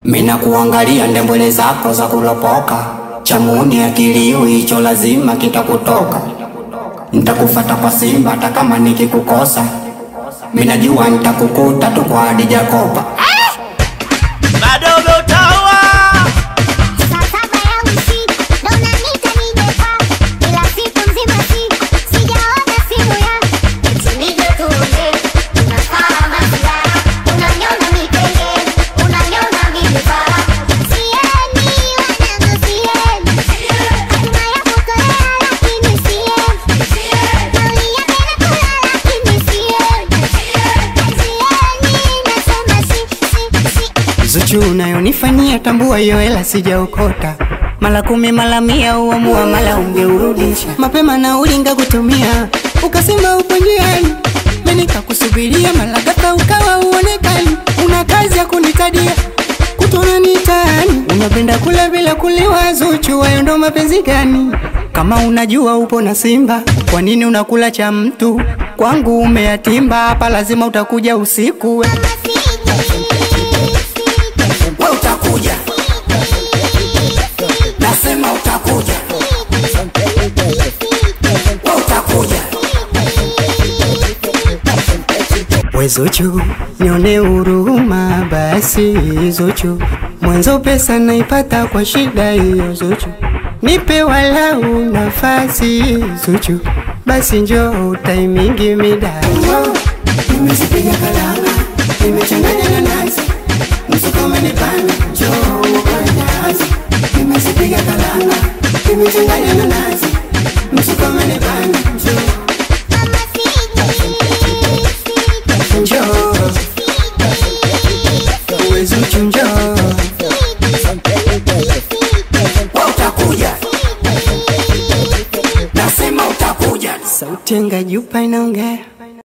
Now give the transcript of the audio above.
Mina kuangalia ndembwele zako za kulopoka, chamuni akiliwi hicho lazima kitakutoka. Nitakufata kwa Simba hata kama nikikukosa, minajua nitakukuta tu kwa Hadija Kopa. Madogo tawa Saa saba ya usiku ndo unaniita nije kwako, ila siku nzima siku sijaona simu yako. Eti nije tuongee, unafaa masiara, unaniona mipenge, unaniona mimi fara. Sieni wanangu, sieni hatuma ya kukolea, lakini sieni nauli ya kwenda kula, lakini sieni sieni, nasema si si si Zuchu unayonifanyia tambua hiyo hela sijaokota mala kumi mala mia uamua mala ungeurudisha mapema na ulinga kutumia ukasema upo njiani mimi nikakusubiria mala ghafla ukawa uonekani una kazi ya kunitadia kutona nitaani unapenda kula bila kuliwa Zuchu hayo ndo mapenzi gani kama unajua upo na Simba kwa nini unakula cha mtu kwangu umeyatimba hapa lazima utakuja usiku we. We utakuja, nasema utakuja, we utakuja. We Zuchu, nione huruma basi Zuchu, mwanzo pesa naipata kwa shida hiyo Zuchu, nipe walau nafasi Zuchu, basi njoo taimingi mida Nimezipiga kalanga, nimechanganya na nazi, msuko umenipanda, njoo ukanye nazi. Nimezipiga kalanga, nimechanganya na nazi, msuko umenipanda, njoo njoo, we Zuchu njoo, we utakuja, nasema utakuja. sauti ya Ngajupa inaongea